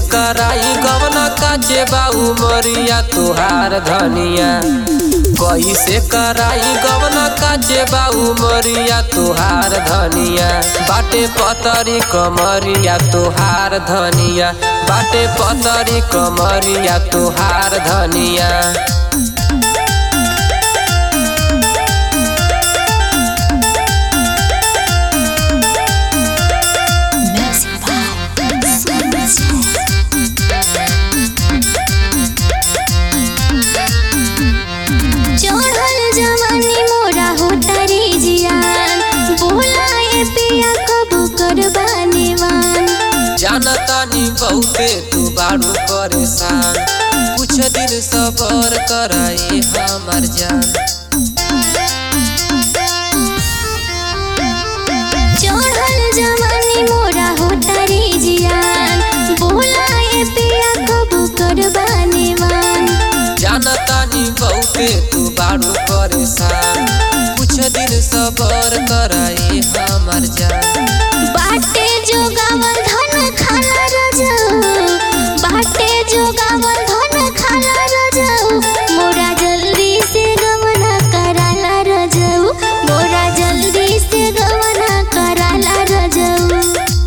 कराई गवना काचे बाऊ मरिया तुहार धनिया कैसे कराई गवना काचे बाऊ मरिया तुहार धनिया बाटे पतरी कमरिया तुहार धनिया बाटे पतरी कमरिया तुहार धनिया चढ़ल जवानी मोरा होता रे जियान बोलाए पिया कब करबाने वान जानतानी बहुते तू बारू परेशान कुछ दिन सबर कराए हमार जान चढ़ल जवानी मोरा होता रे जियान बोलाए पिया कब करबाने वान जानतानी बहुते तू बारू परेशान कुछ दिन सबर कराए हमार जान बाटे जोगावल धन खाला रजाऊ बाटे जोगावल धन खाला रजाऊ मोरा जल्दी से गवना कराला रजाऊ मोरा जल्दी से गवना कराला रजाऊ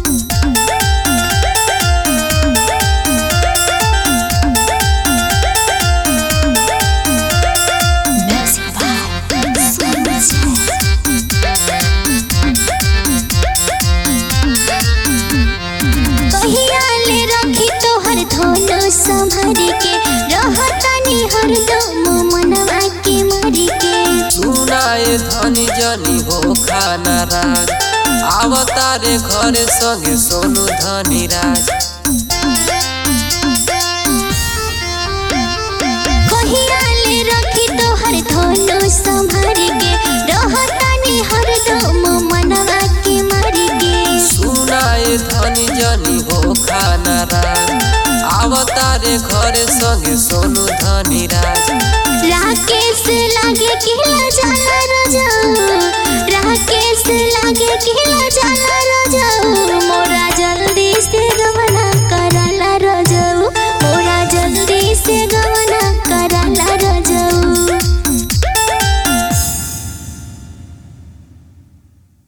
कहिया ले रखी तोहर धोलो संभर के रहतानी हरदम मनवा के मरी के सुनाए धनी जनी हो खाना राज आवतारे घरे संगे सोनू धनी राज कहिया ले रखी तोहर धोलो संभर के रहतानी हरदम मनवा के मरी के सुनाए धनी जनी हो खाना राज आवतारे घरे संगे सोनू धनी राज